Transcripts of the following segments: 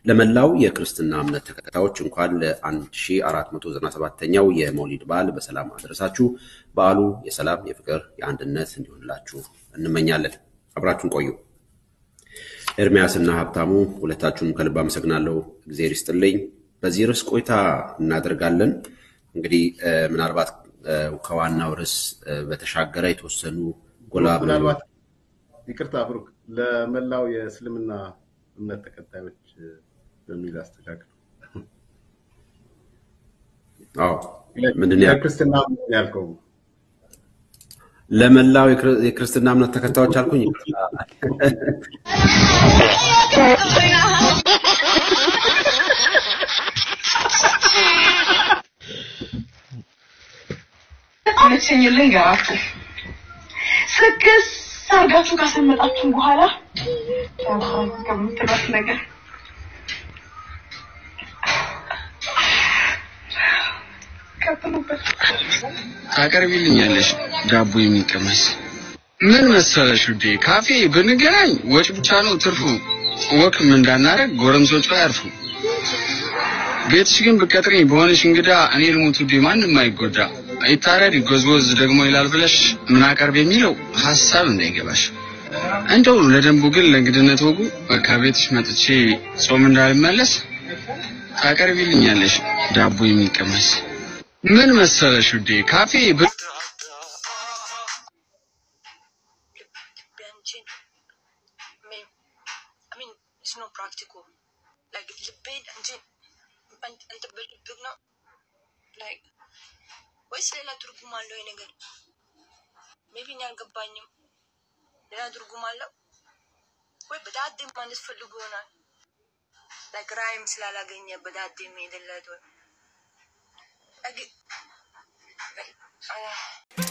ለመላው የክርስትና እምነት ተከታዮች እንኳን ለ1497ኛው የመውሊድ በዓል በሰላም አደረሳችሁ። በዓሉ የሰላም፣ የፍቅር፣ የአንድነት እንዲሆንላችሁ እንመኛለን። አብራችሁን ቆዩ። ኤርሚያስና ሀብታሙ ሁለታችሁም ከልብ አመሰግናለሁ። እግዜር ይስጥልኝ። በዚህ ርዕስ ቆይታ እናደርጋለን። እንግዲህ ምናልባት ከዋናው ርዕስ በተሻገረ የተወሰኑ ጎላ ብለው ምናልባት ይቅርታ ብሩክ፣ ለመላው የእስልምና እምነት ተከታዮች በሚል አስተካክል። አዎ ምንድን ነው ያልከው? የክርስትና ያልከው ለመላው የክር- የክርስትና እምነት ተከታዮች አልኩኝ። ይቅርታ። መቼኝ ልንገራችሁ ስክስ አርጋችሁ ካሰመጣችሁ በኋላ ከምትሏት ነገር ቀጥሉበት። ታቀርቢልኛለሽ ዳቦ የሚቀመስ ምን መሰለሽ ውዴ፣ ካፌ ብንገናኝ ወጭ ብቻ ነው ትርፉ። ወክም እንዳናረግ ጎረምሶቹ አያርፉ። ቤትሽ ግን ብቀጥሪኝ በሆነሽ እንግዳ እኔ ልሙት ውዴ፣ ማንም አይጎዳ። ይታረድ ጎዝጎዝ ደግሞ ይላል ብለሽ ምን አቀርብ የሚለው ሀሳብ እንዳይገባሽ። እንደው ለደንቡ ግን ለእንግድነት ወጉ ከቤትሽ መጥቼ ጾም እንዳልመለስ ታቀርቢልኛለሽ ዳቦ የሚቀመስ ምን መሰለሽ ውዴ ካፌ ብ ልቤንችን ምን I mean it's not practical like ልቤን እንጂ እንትን በልብግ ነው like ወይስ ሌላ ትርጉም አለው ይሄ ነገር ሜቢ እኔ አልገባኝም ሌላ ትርጉም አለው ወይ በዳዴ ማለት ፈልጎ ይሆናል like ራይም ስላላገኘ በዳዴ የሚሄድለት ወይ like አያ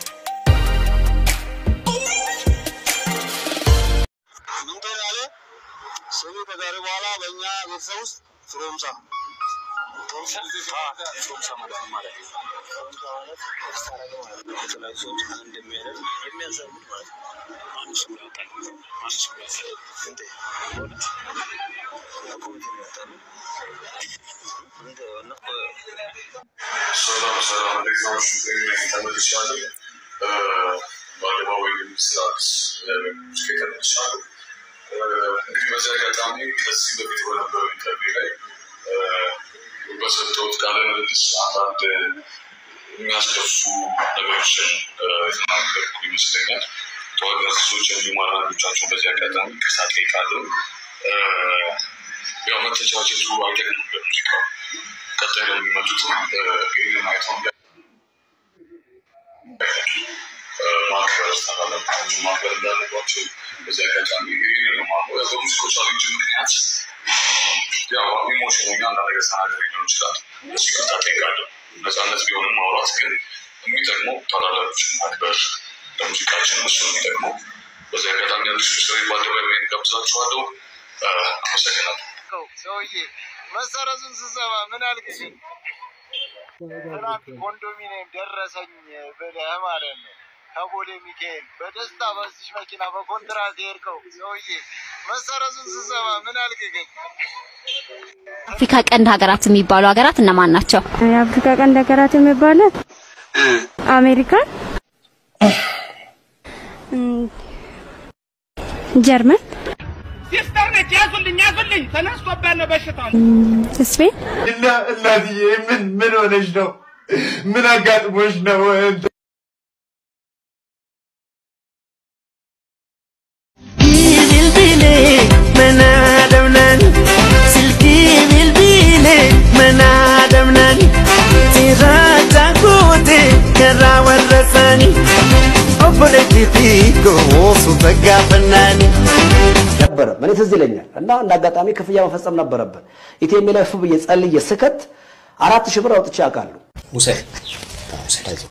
ምን ትላለህ? ስሚ ከዛሬ በኋላ በእኛ ቤተሰብ ውስጥ ፍሮምሳ ፍሮምሳ ፍሮምሳ ማለት ምን ማለት ነው? ፍሮምሳ ማለት ስታረገው ማለት ነው። የተለያዩ ሰዎች አንድ የሚያደርግ የሚያዛምድ ማለት ነው። አንድ ሰው ያወጣል። አንድ ሰው ያወጣል። እንዴ በእውነት ኮሚቴ ነው ያወጣል። እንደ ዋና ሰላም ሰላም፣ እንዴት ናችሁ? እኔ ተመልሻለሁ። በአደባባይ ምስራቅ ሙዚቃ ተመልሻለሁ። እንግዲህ በዚህ አጋጣሚ ከዚህ በፊት በነበረው ኢንተርቪው ላይ በሰጠሁት ቃለ ምልልስ አንዳንድ የሚያስከፉ ነገሮችን የተናገርኩ ይመስለኛል። ተዋጊ አርቲስቶች እንዲሁም አንዳንዶቻቸውን በዚህ አጋጣሚ ይቅርታ ጠይቃለሁ። ያው መተቻቸቱ አይጠቅምም በሙዚቃው ቀጣይ ለሚመጡት ይህንን አይተው ማክበር ስታላለባቸው ማክበር እንዳለባቸው በዚህ አጋጣሚ ይህንን ነው ማለት ነው። በሙዚቃ ቻሌንጅ ምክንያት ያው ኢሞሽነኛ አንዳንድ ነገር ተናገር ሊሆን ይችላል። እሱ ይቅርታ ጠይቃለሁ። ነፃነት ቢሆንም ማውራት ግን የሚጠቅመው ታላላቆችን ማክበር ለሙዚቃችን እሱ ነው የሚጠቅመው። በዚህ አጋጣሚ አዲሱ ስራ በአደባባይ ጋብዛችኋለሁ። አመሰግናለሁ። ሰውዬ መሰረዙን ስሰማ ምን አልክ? ግን ትናንት ኮንዶሚኒየም ደረሰኝ ብለህ ማለት ነው ከቦሌ ሚካኤል በደስታ በዚሽ መኪና በኮንትራት የሄድከው ሰውዬ መሰረዙን ስሰማ ምን አልክ? ግን አፍሪካ ቀንድ ሀገራት የሚባሉ ሀገራት እነማን ናቸው? የአፍሪካ ቀንድ ሀገራት የሚባሉት አሜሪካን፣ እም፣ ጀርመን፣ ሲስተር ነች። ያዙልኝ ያዙልኝ፣ ተነስቶበት ነው በሽታው። እም፣ ስፔን፣ እና እናትዬ ምን ምን ሆነሽ ነው? ምን አጋጥሞሽ ነው? bilbile manadamnan silki bilbile manadamnan tirata gote kara warrasani obboleti figo osu tagafnani ነበረ እኔ ትዝ ይለኛል እና እንደ አጋጣሚ ክፍያ መፈጸም ነበረብን። ኢቴሜ ላይ ፍ ብዬ ጸልዬ ስከት አራት ሺህ ብር አውጥቼ አውቃለሁ። ውሰድ